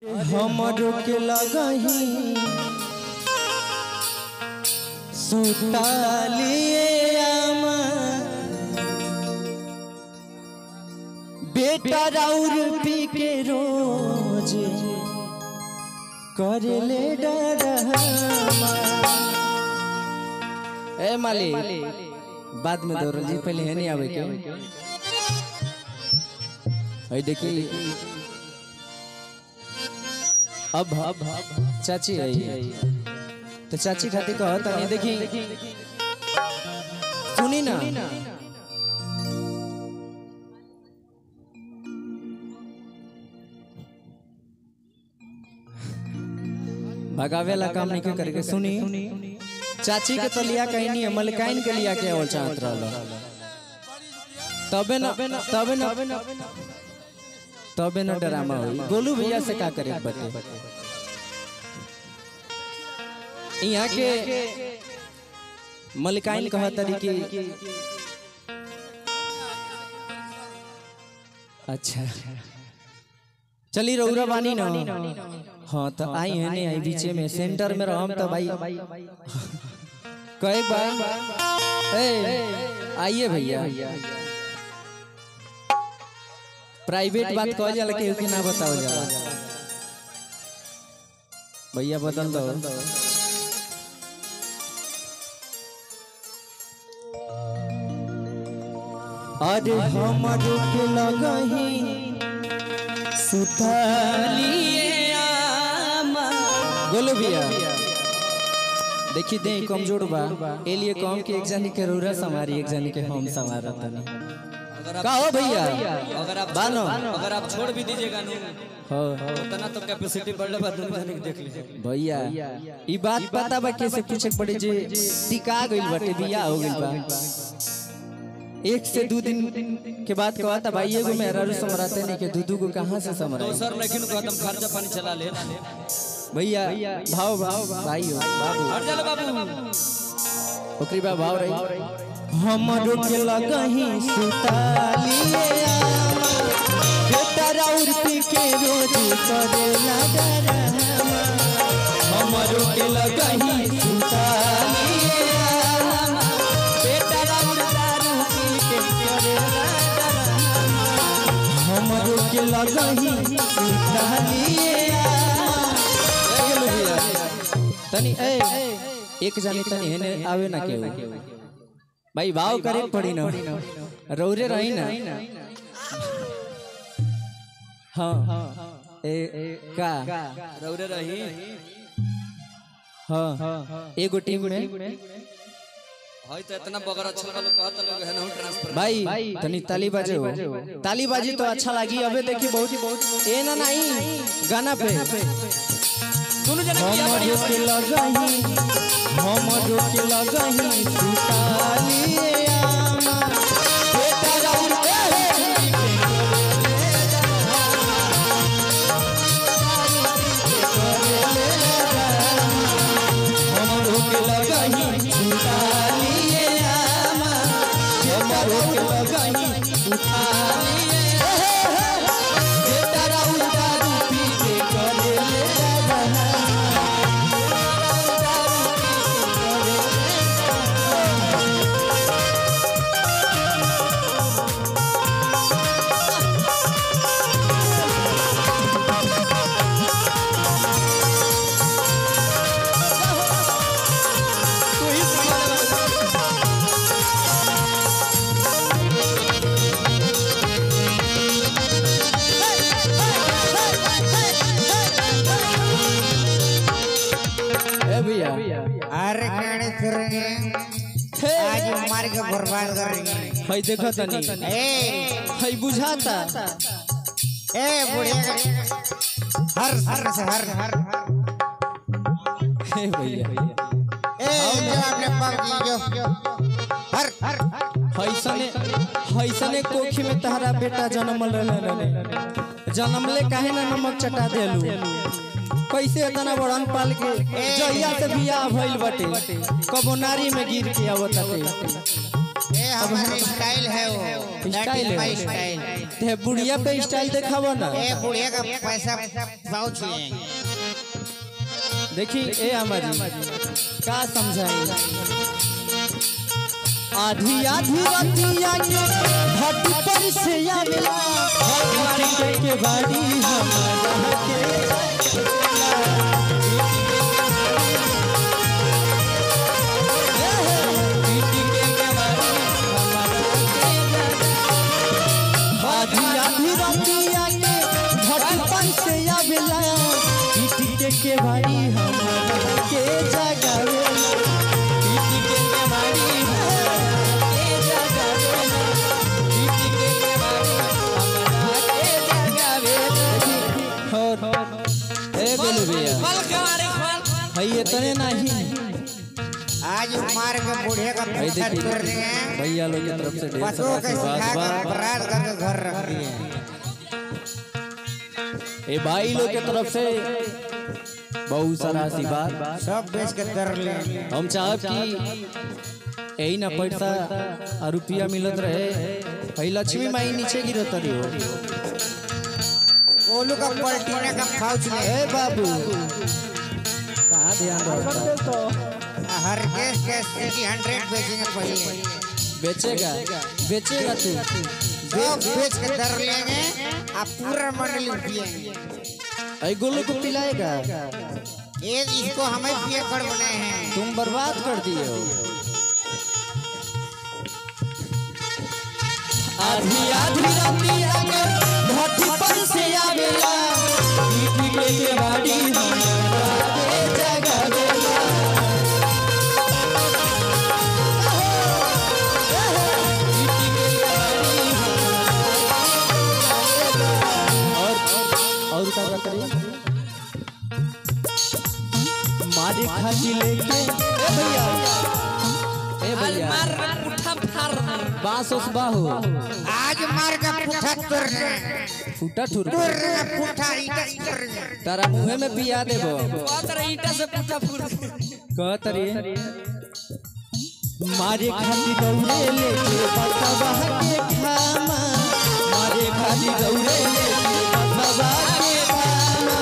हमरो के लगही सुतालिए आमा बेटा राउर पी के रोज करले डरमा ए माली बाद में दौड़ल जी पहले है नहीं आवे के है देखी अब अब चाची आई तो चाची खातिर कह तनी देखी सुनी ना भगावे ला काम नहीं करके सुनी चाची के तो लिया कहीं नहीं है मलकाइन के लिया के और चाहत रहलो तबे ना तबे ना तबे ना ड्रामा होई गोलू भैया से का करे बटे यहाँ के मलिकाइन कह तरीके अच्छा चली रौरा बानी ना हाँ तो आई है नहीं आई बीचे में सेंटर में रहम तो भाई कहे बार ए आइए भैया प्राइवेट बात कह जाला केहू के ना बताओ जाला भैया बदल दो अरे हमरो के लगही सुतालिए आमा बोलो भैया देखी दे कमजोर बा ए लिए कम के एक जनी के रूरा समारी एक जनी के हम समारा तनी का हो भैया अगर आप बानो अगर आप छोड़ भी दीजिएगा नु हो उतना तो कैपेसिटी बढ़ले बाद दोनों जने के देख लीजिए भैया ई बात पता बा कैसे पूछे के पड़े जे टिका गइल बाटे बिया हो गइल बा एक से दो दिन के बाद कहता था भाई एगो मेहरारू समराते नहीं के दूधू को कहाँ से समरा सर लेकिन खत्म खर्चा पानी चला ले भैया भाव भाव भाई हो बाबू हट जा बाबू ओकरी बा भाव रही हमरो के लगही सुतालिए आमा बेटा राउर पी के रोज करे डरामा हमरो के लगही सुतालिए आमा बेटा राउर दारू पी के करे डरामा हमरो के लगही सुतालिए आमा तनी ए एक जानी तनी हेने आवे ना केहू भाई भाव करे के पड़ी ना रौरे रही ना हाँ ए का रौरे रही हाँ एगो टीम में हई तो इतना बगर अच्छा लगा लोग कहत लोग है ना ट्रांसफर भाई तनी ताली बाजे हो ताली बाजी तो अच्छा लगी अबे देखी बहुत ही बहुत ए ना नहीं गाना पे दोनों जने किया हम बढ़िया के लगही हम के लगही सुतालिए आमा बेटा राउर हमरो के लगही सुतालिए आमा हमरो के लगही सुतालिए बेटा राउर दारू पी के करे ले बहाना ए भैया अरे गाड़ी करेंगे आज मार के बर्बाद करेंगे हई देखो तनी ए हई बुझाता ए बुढ़िया हर हर से हर हर हे भैया ए जो आपने पग जो हर हर हईसने हईसने कोखी में तहरा बेटा जन्मल रहले जन्मले काहे ना नमक चटा देलू कैसे इतना बड़न पाल के जहिया से बियाह भइल बटे कबो नारी में गिर के आवत ए हमारा स्टाइल है वो स्टाइल है स्टाइल ते बुढ़िया पे स्टाइल दिखावा ना ए बुढ़िया का पैसा पाउच लेंगे देखी ए हमारी का समझाई आधी आधी रातिया के घट पर से आवेला घाटी के बाड़ी हमारा के आधी आधी रातिया के घट पर से आवेला घाटी के के बाड़ी हमारा के जगावेला घाटी के के बाड़ी हमारा के जगावेला घाटी के के बाड़ी हमारा के जगावेला और ए बोलू भैया भाई इतने नहीं आज मार के बुढ़िया का भाई पैसा देखिए तोड़ देंगे भैया लोग की तरफ से ढेर बसों सारा के आशीर्वाद सिखा बा। कर बरात करके घर रख दिए ए भाई लोग के तरफ से बहुत सारा आशीर्वाद सब बेच के दर ले हम चाहब कि यही ना पैसा और रुपया मिलत रहे भाई लक्ष्मी माई नीचे गिरत रही हो गोलू का पलटीना का पाउच ले ए बाबू कहाँ ध्यान रहता हर केस के सिटी हंड्रेड बेचेंगे पहले बेचेगा बेचेगा तू सब बेच के दर लेंगे आप पूरा मंडली पिएंगे ऐ गोलू को पिलाएगा ये इसको हमें पिए कर बनाए हैं तुम बर्बाद कर दिए हो आधी आधी राती आगे भट्टी पर से आवेला पीठी के के बाड़ी हमारा के जगावेला पीठी के के बाड़ी हमारा और और क्या क्या करिए मारे खाती लेके ए भैया ए भैया बास उस बाहु आज मार का पुठा तोड़ रहे फूटा ठुर तोड़ रहे पुठा ईटा तोड़ रहे तारा मुंहे में पिया देबो ईटा से पूछा फूल कहत रे मारे खाती दौड़े लेके बसवा के खामा मारे खाती दौड़े लेके बसवा के खामा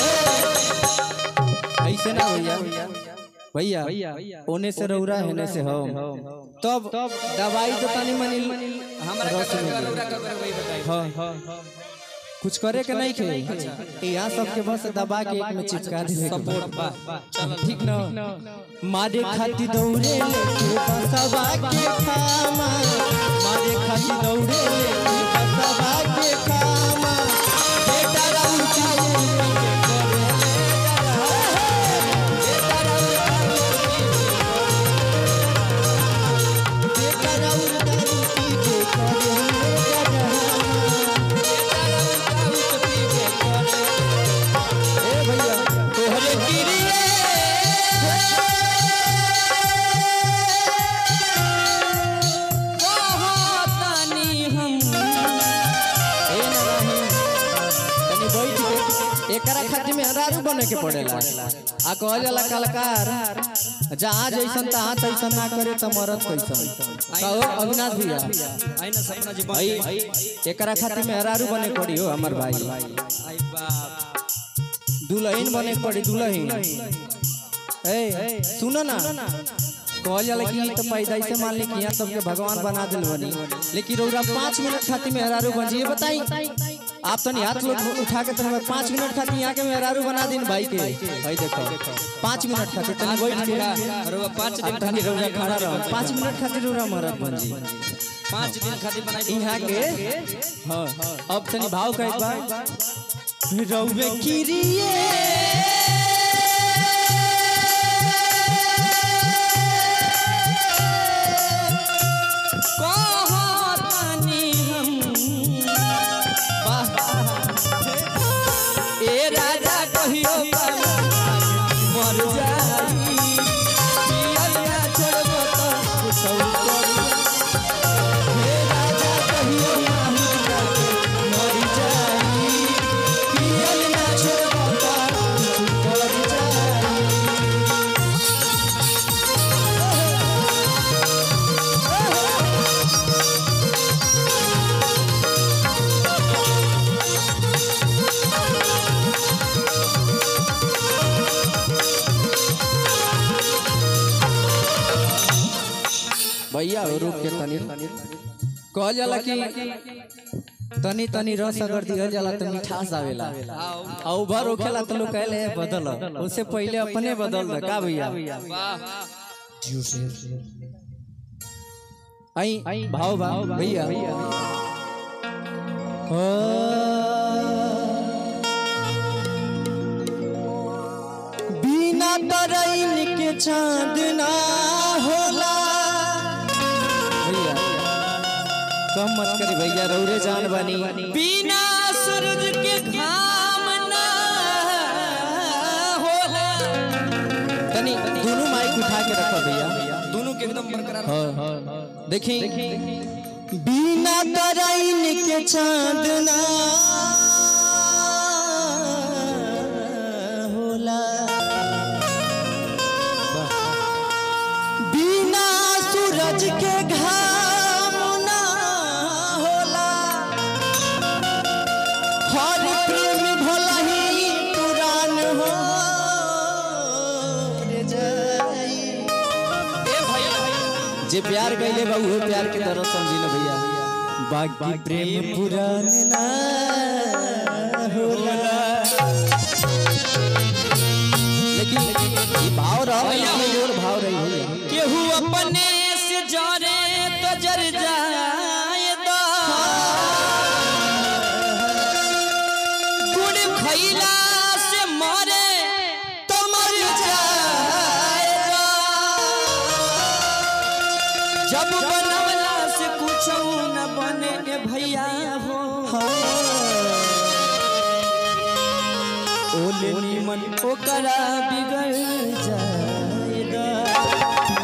ए, ऐसे ना भैया भैया ओने से रौरा हेने से हम तब दवाई तो तनी मनी हमारा रस का में कर दे। रौरा का कर वही बताई हाँ कुछ करे के नहीं खे यहाँ सबके बस दबा के एक में चिपका दे सपोर्ट बा चल ठीक न मारे खाती दौड़े लेके बसवा के खामा मारे खाती दौड़े लेके बसवा के खामा बेटा राउर चाहे बेटा राउर दारू पी के करे ए भैया तोहरे गिरिए ए ना रही तनी बैठ के एकरा खातिर में हरारू बने के पड़ेला आ कहल जाला कलाकार जहाँ जैसन तहाँ तैसन ना करे त मरत कैसन कहो अविनाश भैया आई ना सपना जी बन भाई एकरा खातिर में हरारू बने के पड़ी हो हमर भाई आई बाप दुल्हन बने के पड़ी दुल्हन ए सुनो ना कहल जाला कि ई तो पैदाई से मान ली कि यहाँ सबके भगवान बना दिल बनी लेकिन रौरा पाँच मिनट खातिर मेहरारू बन जाइए बताई आप तो नहीं हाथ लोग उठा के तरह पाँच मिनट खातिर यहाँ के मेहरारू बना दिन भाई के भाई देखो पाँच मिनट खातिर तनी बैठ के अरे वो पाँच दिन अब तनी रौरा खड़ा रहो पाँच मिनट खातिर रौरा मरद बन जी पाँच दिन खातिर बनाई यहाँ के हाँ अब तनी भाव का एक बार रौवे किरिए कहतानी हम ए राजा कहियो मर जाई पियलिया छोड़बो त कुछौ करी हे राजा कहियो मर जाई पियलिया छोड़बो त कुछौ करी जाई भैया हो रुक के तनी कहल जाला कि तनी तनी रस अगर दिहल जाला तो मिठास आवेला आ उभर होखेला तो लोग कहले "ए, बदल उससे पहले अपने बदल दे का भैया वाह आई भाव भाव भैया ओ, बिना तरैन के चांद ना होला भैया कम मत करी भैया रौरे जान बनी बिना सूरज के घाम ना होला तनी दोनों माइक उठा के रखो भैया दोनों के एकदम बरकरार हाँ, देखी बिना तरैन के चांद ना होला बिना सूरज के घाम ना होला हर प्रेम भला ही पुरान हो रे जाई ए भैया जे प्यार कैले बा उहे प्यार के तरह समझी ना भैया बाकी प्रेम पुरान ना होला लेकिन ये भाव रहा है और भाव रही भैया केहू अपने से जरे तो जर जाए दा गुड़ खैला से मरे तो मर जाए दा जब बनवला से कुछ न बने ए भैया हो ओले नीमन ओकरा बिगड़ जाएगा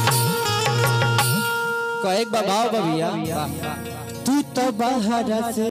कहे एक बा भाव बा भैया तू तो बाहर से